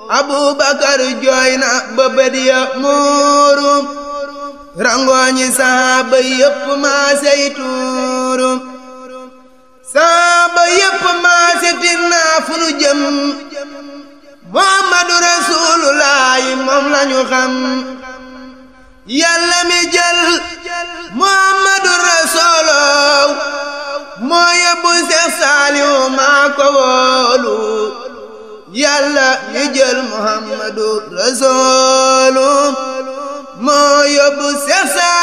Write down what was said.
abubakar jooy na ba bët ya muuru rangooñi saaba yépp maasey tuuru saaba yépp maase tinnaa fu nu jëm muhammadu rasuulullaahi moom lañu xam yàlla mi jël muhammadu rasuuloo moo yóbbu seex saaliw maa ko woolu yàlla mi jël muhammadu rasuulu moo yóbbu seex